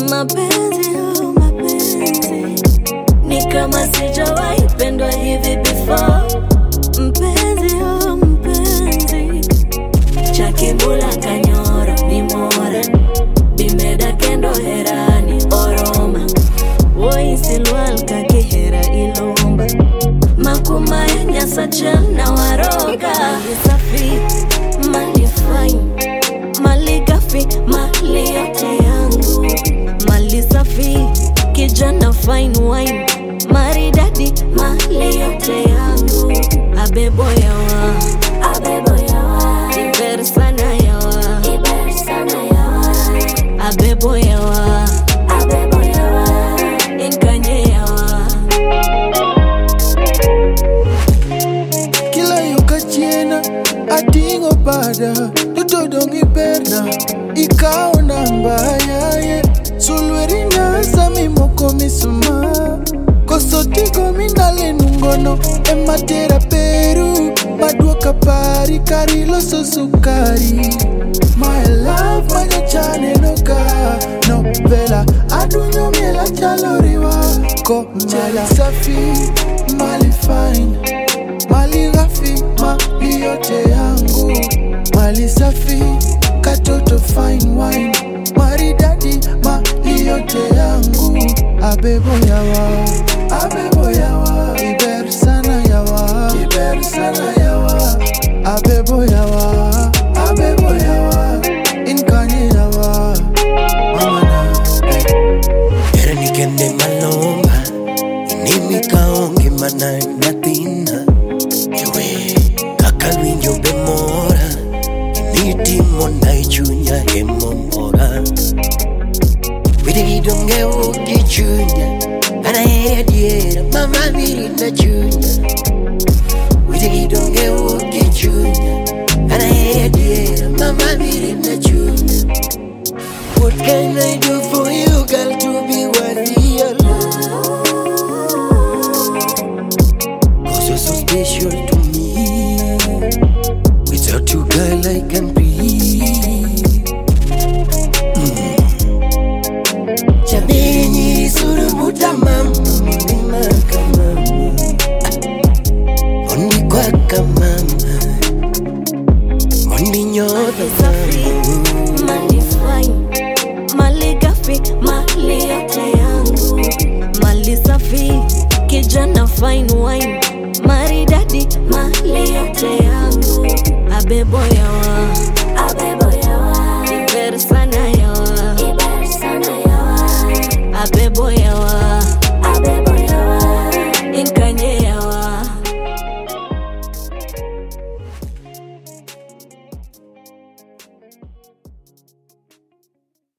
mapenzi oh, mapenzi ni kama sijawahi pendwa hivi before mpenzi oh, mpenzi chakibula kanyoro ni mora bimeda kendo herani oroma woisilwal kakihera ilomba makuma ya nyasacha na waroga safi mali fine mali gafi mali yote yangu mali safi kijana fine wine maridadi mali yote yangu abebo yawa abebo yawa iber sana yawa iber sana yawa abebo yawa abebo yawa inkanye yawa kila yo kachiena ating'o bada duto dong' iberna ikawo namba yaye sulwerina sami moko misuma koso tigo minale nungono ematera peru maduoka pari kari loso sukari My love manyachane noka novela adunyo miela chalo riwa ko mali safi mali fine mali ghafi mali yote yangu mali safi katoto fine wine maridadi mali yote yangu abebo yawa abebo yawa iber sana yawa iber sana yawa abebo yawa abebo yawa inkanye yawa mamana Era ni kende malomba Inimi kaonge mana natina Ewe kaka winjo be mora Initimo na ichunya emomora Wide gidonge uki chunya Ana ere diera mama miri na chunya Wide gidonge uki chunya Ana ere diera mama miri na chunya What can I do for you, girl, to be worthy your love? Cause you're so special to me. Without you, girl, I can breathe. Mm. Jameni, surumuta mama, mama kama Mondi kwaka mama, mondi nyoda safi mama. mali fine mali gafi mali yote yangu mali safi kijana fine wine maridadi mali yote yangu abebo